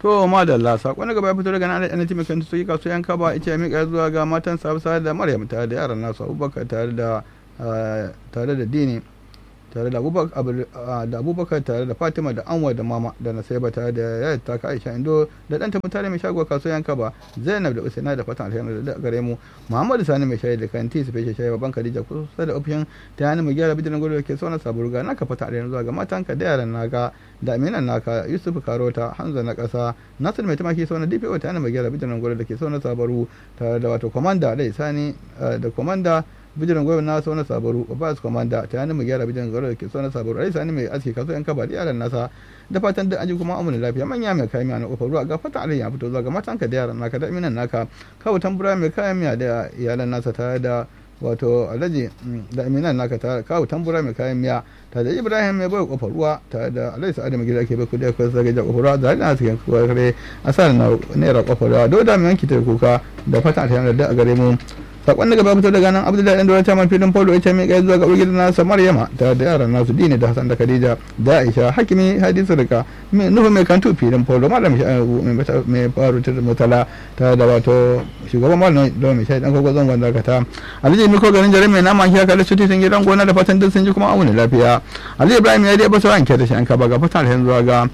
to madalla sakon daga baya fito daga nan ana taimakon su yi kasu yan kaba ita mika zuwa ga matan sabusa da maryam tare da yaran nasu abubakar tare da tare da dini tare da abubakar tare da fatima da anwa da mama da nasaiba tare da yaya taka aisha indo da ɗanta mutane mai shago kasuwa yanka ba zainab da usaina da fatan alheri da gare mu muhammadu sani mai shayi da kanti su feshe shayi babban khadija kusa da ofishin ta yana mai gyara bidiyon gudu da ke sauna saburga naka fatan alheri zuwa ga matanka da yaran naka da aminan naka yusuf karota hanza na ƙasa nasir mai tumaki sauna dpo ta yana mai gyara bidiyon gudu da ke sauna sabaru tare da wato kwamanda da sani da kwamanda bijiran gwamnati na sauna sabaru babas komanda ta yana mu gyara bijiran gwamnati da ke sauna sabaru rai sani mai aski kaso yan kaba da yaran nasa da fatan da aji kuma amuna lafiya manya mai kayan miya na kofar ruwa ga fatan alayya fito zuwa ga matanka da yaran naka da minan naka kawo tambura mai kayan miya da iyalan nasa tare da wato alhaji da aminan naka ta kawo tambura mai kayan miya ta da ibrahim mai bai kofar ruwa ta da alhaji sa'adu mai gida ke bai kudi akwai zage da kofar ruwa da hannun cikin kare a sa na naira kofar ruwa dauda mai yanki ta kuka da fatan alheri da a gare mu sakon daga babu daga nan abdullahi dan dora taman filin polo ita mai kai zuwa ga urgin nasa maryama tare da yaran nasu dini da hasan da khadija da aisha hakimi hadisu rika mai nuhu mai kantu filin polo malam mai faru ta mutala tare da wato shugaban malam da mai shayi dan kogo zangon dakata alhaji miko garin jare mai nama kiya kallon cuti sun gidan gona da fatan duk sun ji kuma auni lafiya alhaji ibrahim ya dai ba sauran ke da shi an kaba ga fatan alhaji zuwa ga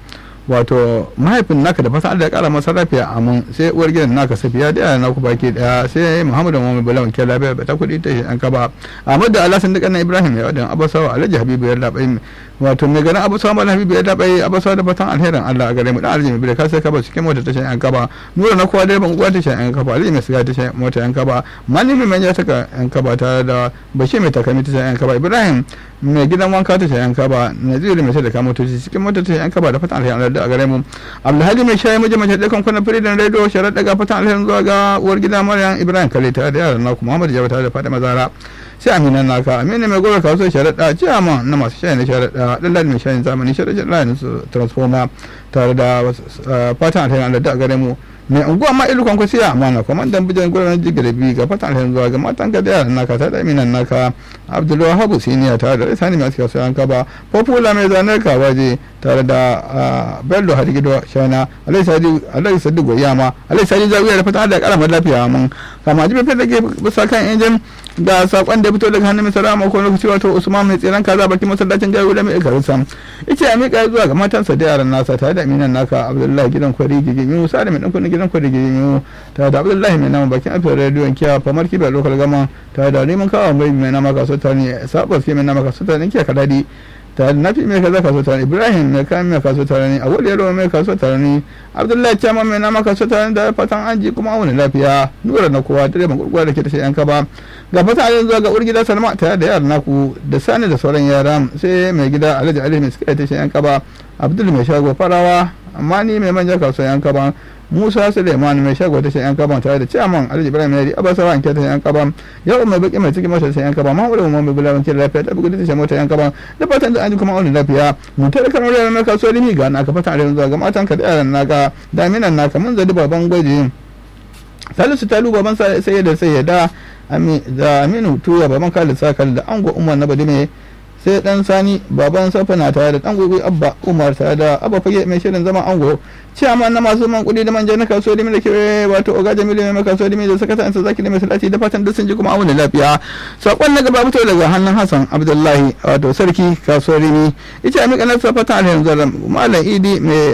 wato mahaifin naka da fasa Allah ya kara masa lafiya amin sai uwar gidan naka safiya da yana naku baki daya sai Muhammadu Muhammad Balawan ke lafiya ba ta kudi ta an kaba Ahmad da Alhassan duka na Ibrahim ya wadan Abasawa Alhaji Habibu ya labai wato mai ganin Abasawa Malam Habibu ya labai Abasawa da fatan alherin Allah a gare mu dan Alhaji mai ka sai kaba cikin mota ta an kaba nura na kowa da ban uwa ta an kaba Alhaji mai siga ta mota an kaba manifi mai ya saka an kaba tare da Bashir mai takami ta an kaba Ibrahim mai gidan wanka ta an kaba Naziru mai sai da kamotoci cikin mota ta an kaba da fatan alherin Allah a gare mu abdulhadi mai shayi miji mace ɗakan kwanan firidin rediyo sharar daga fatan alherin zuwa ga uwar gida maryam ibrahim kale tare da yaran naku muhammadu jaba tare da fatima zara sai aminan naka amina mai gobe kaso sharaɗa ciyama na masu shayi na sharaɗa ɗan mai shayin zamani sharaɗa layin su transformer tare da fatan alherin allah da gare mu mai unguwa ma ilu kwankwa siya amana kwamandan bijan gudanar jigirabi ga fatan alherin zuwa ga matan ka da yaran naka tare da aminan naka abdulwahabu siniya tare da risani mai suka sayan kaba popula mai zanen kawaje tare da bello hadigido shana alai sadi goyama alai sadi zawiya da fatan da karamar lafiya mun kama jibe fita ke bisa kan injin da sakon da fito daga hannun mai sarama ko lokaci wato usman mai tsiran kaza bakin masallacin gari da mai ikarin sam ita ya mika zuwa ga matansa da yaran nasa tare da aminan naka abdullahi gidan kwari gigimi musa da mai dan kudin gidan kwari gigimi tare da abdullahi mai nama bakin afiyar rediyon kiya famar kiba lokal gama tare da neman kawo mai mai nama kaso tani sabas ke mai nama kaso tani kiya kadadi tare da nafi mai kaza kaso tare ibrahim mai kayan mai kaso tare ne awul yaro mai kaso tare ne abdullahi chama mai nama kaso tare da fatan an ji kuma wani lafiya nura na kowa dare gurgura da ke ta yan kaba ga fata a zuwa ga urgida salma tare da yaran naku da sani da sauran yara sai mai gida alhaji ali mai suka ta yan kaba abdul mai shago farawa amma ni mai manja kaso yan kaba musa suleiman mai shago ta yan kaban tare da ciyaman alhaji ibrahim yari abasawa an kyauta yan kaban yau mai baki mai cikin mota yan kaban mahmudu mu mai bulawan kira lafiya ta bugu ta mota yan kaban da fatan da an ji kuma wani lafiya mun tare kan wuraren mai kasuwa limi ga na ka fata da zuwa ga matan ka da yaran naka daminan naka mun zadi baban gwaji salisu talu baban sai da sai da da aminu tuya baban kalin sakal da ango umar na badime sai dan sani baban safana tare da dan gobe abba umar tare da abba fage mai shirin zama ango ciyaman na masu man kudi da manja na kasuwa da da ke wato oga jamilu mai kasuwa da da sakatan sa zaki da mai salati da fatan da sun ji kuma auna lafiya sakon na gaba fito daga hannun hassan abdullahi wato sarki kasuwar rimi ita amika na safatan alherin zaram malam idi mai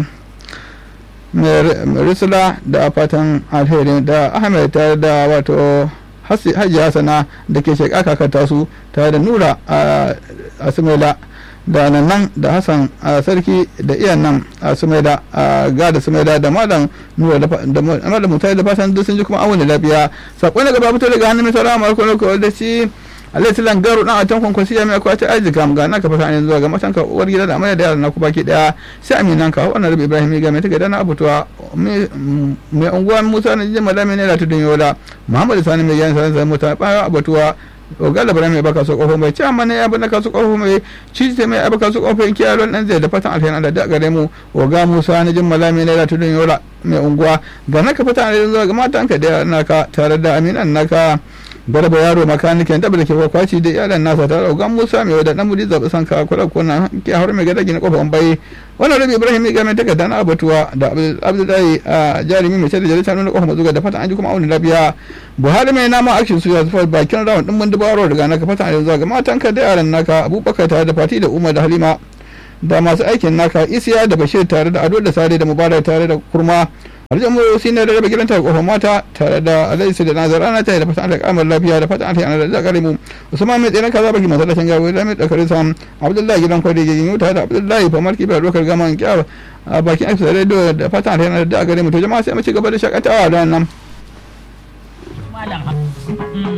mai risala da fatan alheri da ahmed tare da wato hajji hasana da ke sheka kakata su tare da nura a sumaila da nan da hassan a sarki da iyan nan a sumaila a gada sumaila da malam nura da malam mutane da fatan duk sun ji kuma awon lafiya sakon daga babu daga hannun mai saurara mara kwallo da shi alai tilan garo dan a can kwankwasi ya mai akwati aji kam ga naka fata ne zuwa ga matan ka uwar gida da amarya da yaran naku baki daya sai aminan ka wannan rabi ibrahim ga mai take da na abutuwa mai unguwa musa na jin malami ne da tudun yola muhammadu sani mai yan sanar mota bayan abutuwa ogala bara mai baka so kofo mai ci amma ne ya bana kasu kofo mai ci ta mai baka su kofo kiya lon dan zai da fatan alheri Allah da gare mu oga musa na jin malami ne da tudun yola mai unguwa ga naka fata ne zuwa ga matan ka da naka tare da aminan naka garba yaro makanikin da ke kwakwaci da iyalan nasa tare da gan musa mai wadda dan mudi zaɓi san ka kula kuna ke har mai gada gina kofar bai wannan rabi ibrahim ya game takarda na abatuwa da abdullahi a jarumi mai sai da jarita nuna kofar mazuga da fatan an ji kuma auni lafiya buhari mai nama action su ya zufa bakin rawan din mun dubaro daga naka fatan yanzu ga matan ka da yaran naka abubakar tare da fati da umar da halima da masu aikin naka isiya da bashir tare da ado da sare da mubarak tare da kurma arzikin mu shi ne da raba gidan tare kofar mata tare da alaisi da nazar ana tare da fatan da kamar lafiya da fatan alheri ana da kare mu usman mai tsere kaza baki masallacin gawo da mai dakare sam abdullahi gidan kwari gigin yau tare da abdullahi famar kibar dokar gaman kyar a bakin aiki da radio da fatan alheri ana da kare mu to jama'a sai mu ci gaba da shakatawa da nan